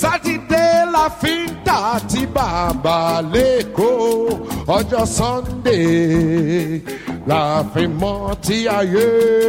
sátidé la fi ń tà tí bàbá lẹ́kọ̀ọ́ ọjọ́ sunday la fi mọ́ tí ayé.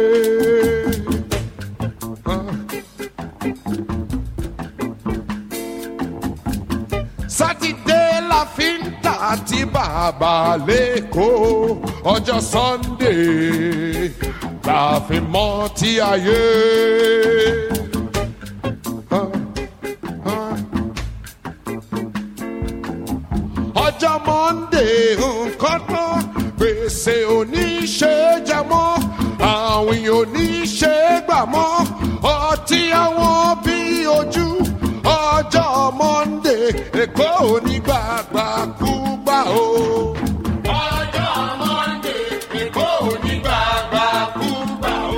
sátidé la fi ń tà tí bàbá lẹ́kọ̀ọ́ ọjọ́ sunday la fi mọ́ tí ayé. ọjọ́ monday nǹkan tán gbèsè oníṣe jẹ mọ́ àwìn oníṣe gbà mọ́ ọtí àwọn bí ojú ọjọ́ monday èkó onígbàgbà kú gbà o. ọjọ́ monday èkó onígbàgbà kú gbà o.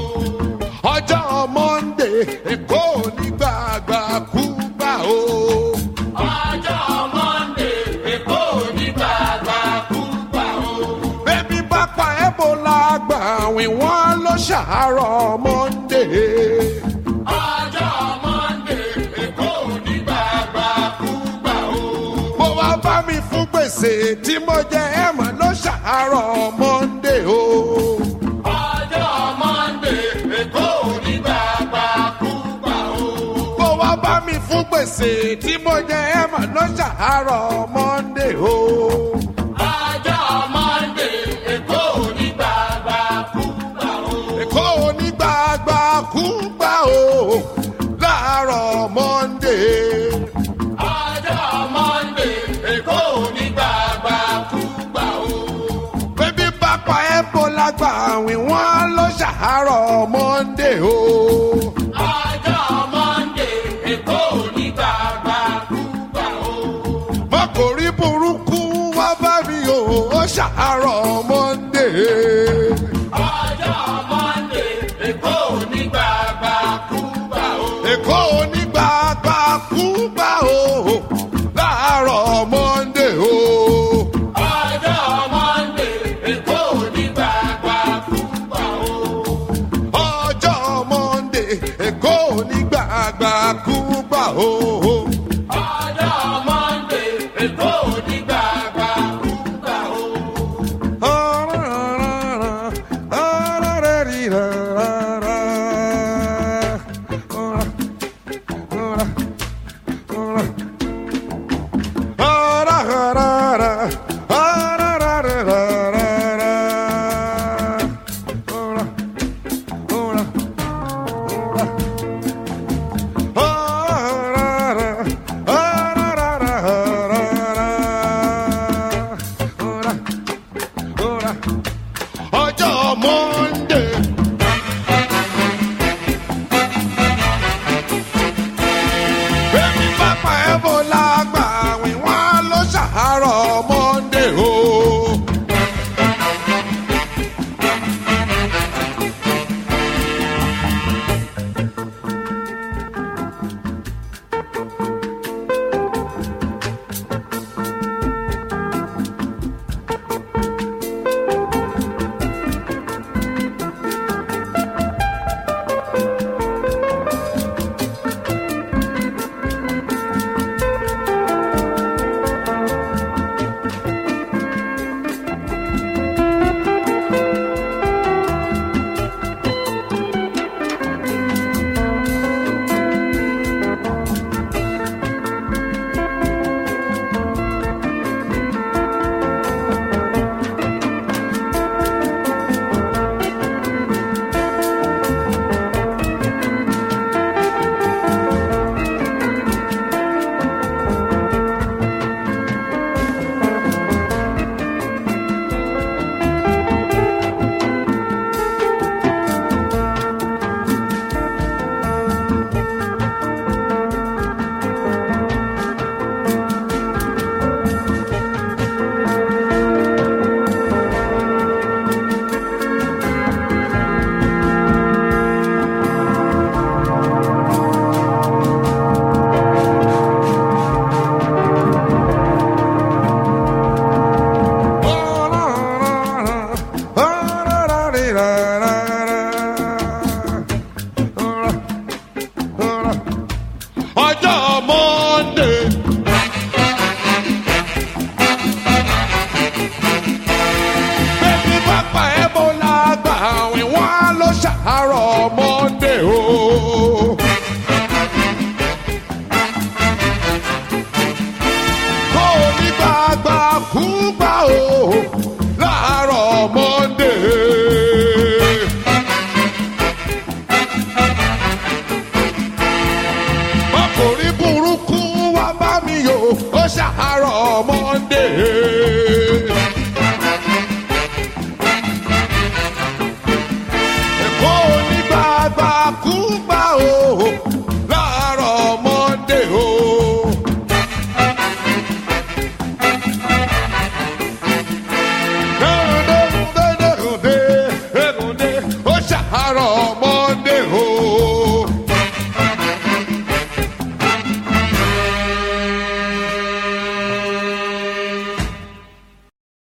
ọjọ́ monday èkó onígbàgbà kú gbà o. ọjọ́ monday èkó onígbàgbà kú gbà o. bébí bá pa ebola gbà wí wọ́n ló ṣàárọ̀ monday. ọjọ́ monday èkó onígbàgbà kú gbà o. mo wá bá mi fún gbèsè tí mo jẹ ẹ̀mọ́ ló ṣàárọ̀ monday o. ọjọ́ monday èkó onígbàgbà kú gbà o. mo wá bá mi fún gbèsè tí mo jẹ ẹ̀mọ́ ló ṣàárọ̀ monday o. ọjọ́ monday èkó onígbàgbà kú gbà o. èkó onígbàgbà kú gbà o. láàárọ̀ monday ọjọ́ monday èkó onígbàgbà kú gbà o. bébí bá pa ebola gbà wí wọ́n ló ṣàárọ̀ monday o. ọjọ́ monday èkó onígbàgbà kú gbà o. mọ́kòrí burúkú wá bá mi o ó ṣàárọ̀ monday. ọjọ́ monday èkó onígbàgbà kú gbà o. èkó onígbàgbà kú gbà o. láàárọ̀ monday o. ọjọ́ monday èkó onígbàgbà kú gbà o. ọjọ́ monday èkó onígbàgbà kú gbà o. ọjọ́ monday èkó onígbàgbà kú gbà o. ṣàárọ̀ monday o. kó o ní gbàgbà kú gbà o láàárọ̀ monday. ọkùnrin burúkú wá bá mi yò ó ṣàárọ̀ monday.